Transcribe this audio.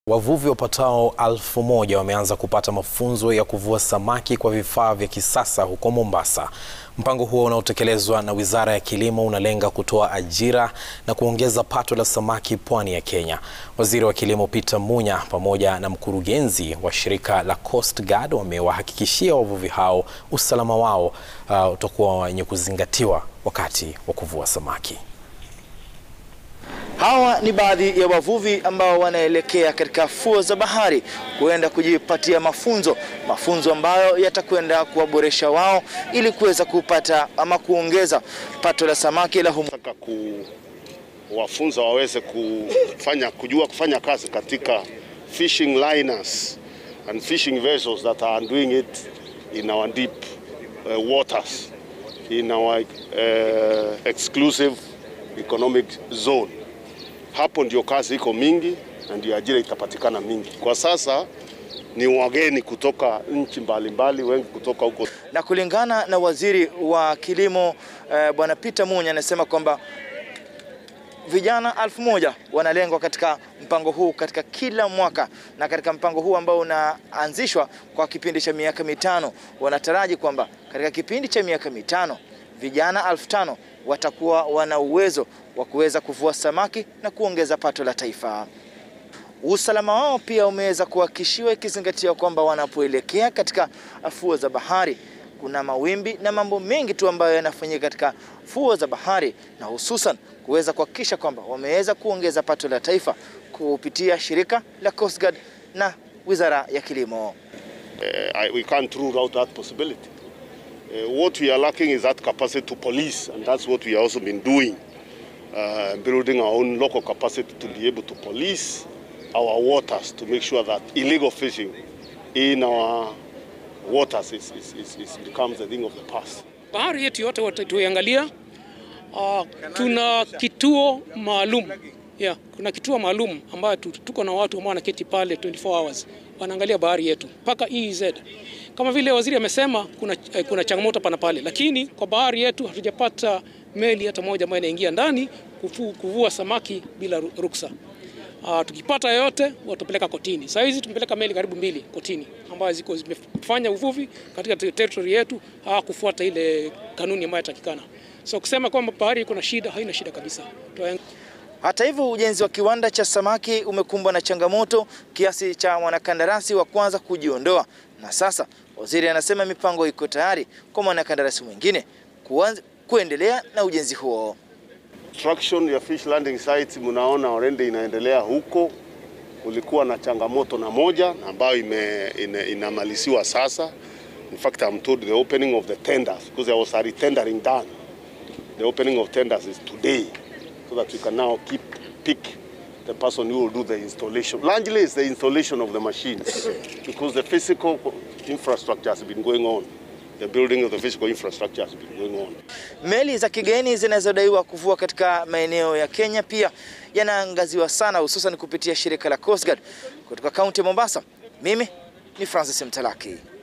Wavuvi wapatao elfu moja wameanza kupata mafunzo ya kuvua samaki kwa vifaa vya kisasa huko Mombasa. Mpango huo unaotekelezwa na Wizara ya Kilimo unalenga kutoa ajira na kuongeza pato la samaki pwani ya Kenya. Waziri wa Kilimo Peter Munya pamoja na mkurugenzi wa shirika la Coast Guard wamewahakikishia wavuvi hao usalama wao uh, utakuwa wenye kuzingatiwa wakati wa kuvua samaki. Hawa ni baadhi ya wavuvi ambao wanaelekea katika fuo za bahari kuenda kujipatia mafunzo, mafunzo ambayo yatakwenda kuwaboresha wao ili kuweza kupata ama kuongeza pato la samaki la humu. Nataka kuwafunza waweze kufanya kujua kufanya kazi katika fishing liners and fishing vessels that are doing it in our deep uh, waters in our uh, exclusive economic zone. Hapo ndio kazi iko mingi na ndio ajira itapatikana mingi. Kwa sasa ni wageni kutoka nchi mbalimbali, wengi kutoka huko. Na kulingana na waziri wa kilimo eh, bwana Peter Munya anasema kwamba vijana elfu moja wanalengwa katika mpango huu katika kila mwaka, na katika mpango huu ambao unaanzishwa kwa kipindi cha miaka mitano, wanataraji kwamba katika kipindi cha miaka mitano vijana elfu tano watakuwa wana uwezo wa kuweza kuvua samaki na kuongeza pato la taifa. Usalama wao pia umeweza kuhakikishiwa ikizingatia kwamba wanapoelekea katika fuo za bahari kuna mawimbi na mambo mengi tu ambayo yanafanyika katika fuo za bahari, na hususan kuweza kuhakikisha kwamba wameweza kuongeza pato la taifa kupitia shirika la Coast Guard na Wizara ya Kilimo. Uh, I, we can't rule out that possibility. Uh, what we are lacking is that capacity to police, and that's what we have also been doing, uh, building our own local capacity to be able to police our waters to make sure that illegal fishing in our waters is, is, is, is becomes a thing of the past. Bahari yetu yote watatuiangalia. Uh, tuna kituo maalum yeah, kuna kituo maalum ambayo tuko na watu ambao wanaketi pale 24 hours wanaangalia bahari yetu mpaka EEZ. Kama vile waziri amesema, kuna, eh, kuna changamoto pana pale, lakini kwa bahari yetu hatujapata meli hata moja ambayo inaingia ndani kufu, kuvua samaki bila ruksa. Uh, tukipata yoyote watapeleka kotini. Saa hizi tumepeleka meli karibu mbili kotini ambazo ziko zimefanya uvuvi katika territory yetu, hawakufuata ile kanuni ambayo inatakikana. So kusema kwamba bahari iko na shida, haina shida kabisa. Hata hivyo ujenzi wa kiwanda cha samaki umekumbwa na changamoto kiasi cha mwanakandarasi wa kwanza kujiondoa, na sasa waziri anasema mipango iko tayari kwa mwanakandarasi mwingine kuanza kuendelea na ujenzi huo. Construction ya fish landing sites mnaona already inaendelea huko. Kulikuwa na changamoto na moja ambayo ime, ina, inamaliziwa sasa. In fact, I'm told the opening of the tenders because there was a retendering done. The opening of tenders is today so that we can now keep pick the person who will do the installation. Largely it's the installation of the machines because the physical infrastructure has been going on. The building of the physical infrastructure has been going on. Meli za kigeni zinazodaiwa kuvua katika maeneo ya Kenya pia yanaangaziwa sana hususan kupitia shirika la Coast Guard. Kutoka kaunti ya Mombasa, mimi ni Francis Mtalaki.